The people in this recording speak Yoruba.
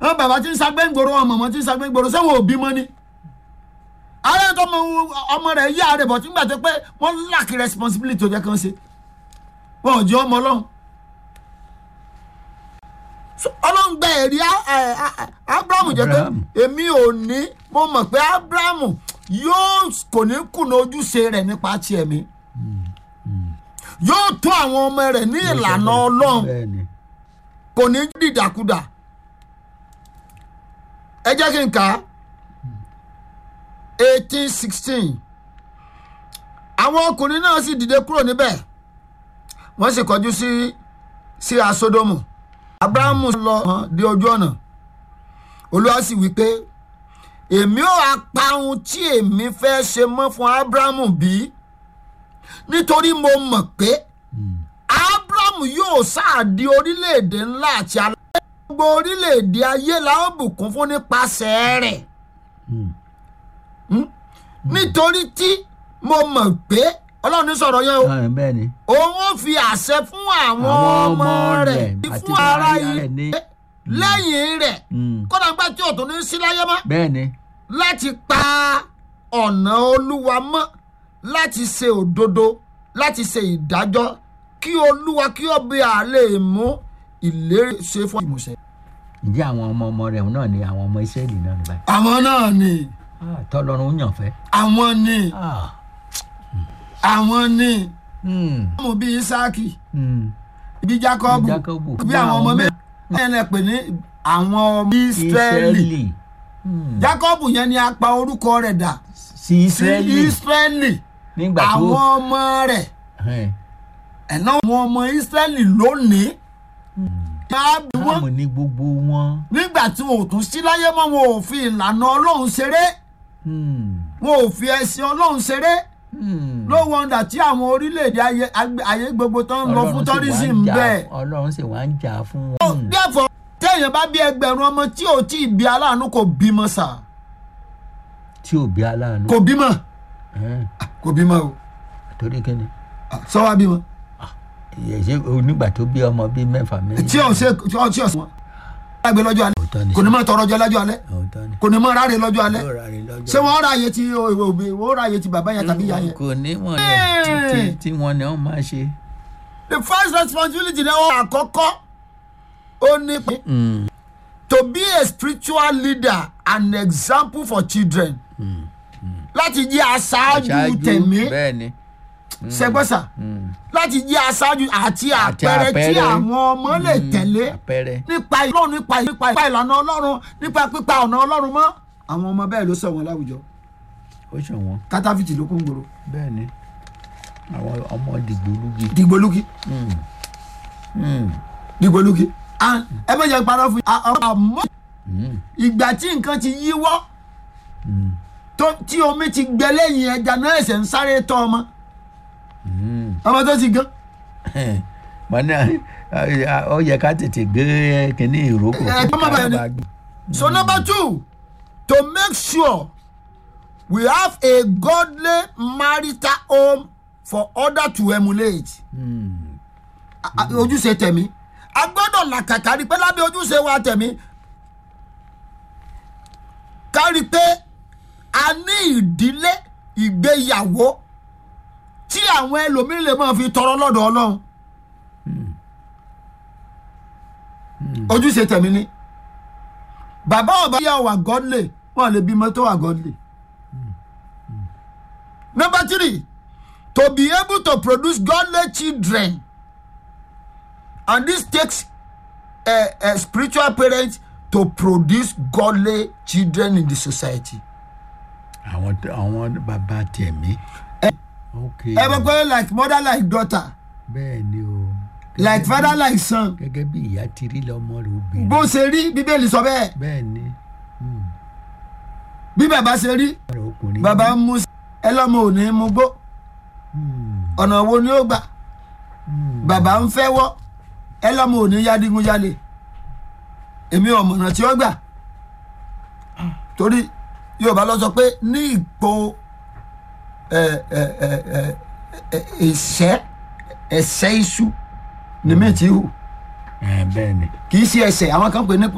wọn bàbá tí ń sagbé ńgboro wọn mọ̀mọ́ tí ń sagbé ńgboro sẹ́wọ̀n òbí mọ́ ni ààrẹ tó mọ ọmọ rẹ̀ yá rẹ̀ bọ̀ tí ń gbà tó pé wọ́n lack responsibility tó jẹ́ kán ṣe wọn ò jẹ́ ọmọ ọlọ́run So, ọlọ́run gba ẹ̀rí á- ẹ̀, á- ẹ̀, abrahamu jẹ́ pé Abraham. èmi ò ní mo mọ̀ pé abrahamu yóò kò ní kùnà ojúṣe rẹ̀ nípa tiẹ̀ mi yóò tó àwọn ọmọ rẹ̀ ní ìlànà ọlọ́run bẹ́ẹ̀ ni kò ní dìdàkudà ẹ jẹ́ kí n kà á eighteen sixteen àwọn ọkùnrin náà sì dìde kúrò níbẹ̀ wọ́n sì kọjú sí sí asodomu abrahamu lọ hàn dé ojú ọ̀nà olúwa sì wí pé èmi ò apá ohun tí èmi fẹ́ ṣe mọ́ fún abrahamu bí nítorí mo mọ̀ pé abrahamu yóò sáàdì orílẹ̀-èdè ńlá àti alẹ́ gbogbo orílẹ̀-èdè ayé la ó bùkún fún nípasẹ̀ rẹ̀ Hmm? nítorí tí mo mọ̀ pé ọlọ́run ní sọ̀rọ̀ yẹn o Ah, bẹ́ẹ̀ ni òun ó fi àṣẹ fún àwọn ọmọ rẹ̀ àti fún ara aya yìí rẹ̀ ní lẹ́yìn rẹ̀ Mm. kódà nígbà tí òtún ní sí láyé mọ́ bẹ́ẹ̀ ni láti pa ọ̀nà olúwa mọ́ láti ṣe òdodo láti ṣe ìdájọ́ kí olúwa kí ó bí a lè mú ìlérí ṣe fún ìmúṣẹ. ǹjẹ́ àwọn ọmọ ọmọ rẹ̀ náà ni àwọn ọmọ Ísírẹ́lì náà ní báyìí àwọn náà ni Ah, tọ́lọ́run yàn fẹ́ àwọn ni Ah. àwọn ni Hmm. ọmọ bíi isaki Hmm. bíi jacob Jákọ́bù. bí àwọn ọmọ mẹ́rin ẹ̀ lẹ́ pè ní àwọn ọmọ israẹli Ísírẹ́lì Hmm. jacob yẹn ni a pa orúkọ rẹ̀ dà sí sí Ísírẹ́lì israẹli nígbà tó àwọn ọmọ rẹ̀ Ẹn. ẹ̀nà àwọn ọmọ israẹli lónìí máa bí wọ́n káàmù ní gbogbo wọn nígbà tí wọn ò tún sí láyé mọ́ wọn ò fi ìlànà ọlọ́run ṣeré Hmm. wọn ò fi ẹ̀sìn ọlọ́run ṣeré Hmm. no wonder tí àwọn orílẹ̀-èdè ayé agbe- ayé gbogbo tó ń lọ fún Ọlọ́run sì wá ń tourism jà- bẹ́ẹ̀. ọlọ́run sì wá ń jà fún wọn. therefore téèyàn bá bí ẹgbẹ̀rún ọmọ tí ò tí ì bí aláàánú kò bímọ sà tí ò bí aláàánú. kò bímọ Ẹn. kò bímọ o torí kíni sọ wá bímọ ṣe onígbà tó bí ọmọ bíi mẹ́fà méjì. tí ò ṣe tí ò tí ò wọn. lágbè lọ́jọ́ alẹ́ òótọ́ ni kò ní mọ̀ tọrọ jẹ lọ́jọ́ alẹ́ òótọ́ ni. kò ní mọ̀ ráre lọ́jọ́ alẹ́ yóò ráre lọ́jọ́. ṣé wọ́n ráàyè tí òbí wọ́n ráàyè tí bàbá yẹn tàbí ìyá yẹn. kò ní mọ̀ Ẹ́ẹ̀. yẹn tí- tí wọ́n ní wọ́n máa ṣe. the first responsibility náà wọ́n àkọ́kọ́ ó ní pé Hmm. to be a spiritual leader and example for children láti jẹ́ aṣáájú tẹ̀mí bẹ́ẹ̀ ni. ṣẹgbọ́sà Hmm. láti jẹ́ aṣáájú àti Àti àpẹẹrẹ tí àpẹẹrẹ. àwọn ọmọ lè tẹ̀lé àpẹẹrẹ. nípa ọlọ́run nípa nípa nípa ìlànà ọlọ́run nípa pípa ọ̀nà ọlọ́run mọ́ àwọn ọmọ bẹ́ẹ̀ ló sọ wọn láwùjọ ó ṣọ̀wọ́n kátàfìtì ló kún gbòòrò bẹ́ẹ̀ ni. àwọn ọmọ dìgbòlugi. dìgbòlugi Hmm. Hmm. dìgbòlugi And ẹ bẹ́ẹ̀ jẹ́ parọ́ fún yín à- à- àmọ́ Hmm. ìgbà tí nǹkan ti yíwọ́ Hmm. tó- tí omi ti gbẹ lẹ́yìn ẹja náà ẹsẹ̀ ń sáré tọ́ ọmọ Hmm. ọmọ tó ti gan mọ̀nà ó yẹ ká tètè gbé kínní ìrókò. Ẹ, kọ́ má bàa ní- So number two, to make sure we have a godly marital home for other to emulate. Hmm. A- a- Ojúṣe tẹ̀mí. A gbọ́dọ̀ làkàkà rí pé lábẹ́ ojúṣe wa tẹ̀mí. Ká rí pé a ní ìdílé ìgbéyàwó tí àwọn ẹlòmíràn lè máa fi tọrọ lọ́dọ̀ Ọlọ́run. Ojúṣe tẹ̀mí ni bàbá ọba yà wà godly wọn lè bímọ tó wà godly. number three to be able to produce godly children and this takes a, a spiritual parent to produce godly children in the society. àwọn àwọn bàbá tẹ̀mí. ok ẹ bẹ pé like mother like daughter bẹ́ẹ̀ ni o. like father like son gẹ́gẹ́ bí ìyá ti rí lọ́mọ rẹ̀ obìnrin. bó ṣe rí bíbélì sọ bẹ́ẹ̀ bẹ́ẹ̀ ni Hmm. bí bàbá ṣe rí ọ̀rọ̀ ọkùnrin. bàbá ń mú ẹ lọ́mọ ò ní mú gbó Hmm. ọ̀nà wo ni ó gbà Hmm. bàbá ń fẹ́ wọ́ ẹ lọ́mọ ò ní yadigunjalè èmi ọ̀mọ̀nà tí ó gbà torí yorùbá lọ sọ pé ní ipò ẹ ẹ ẹ ẹ ẹ ẹsẹ ẹsẹ iṣu ni mi ti hù Ẹ, bẹ́ẹ̀ ni. kì í ṣe ẹsẹ àwọn kan pè ní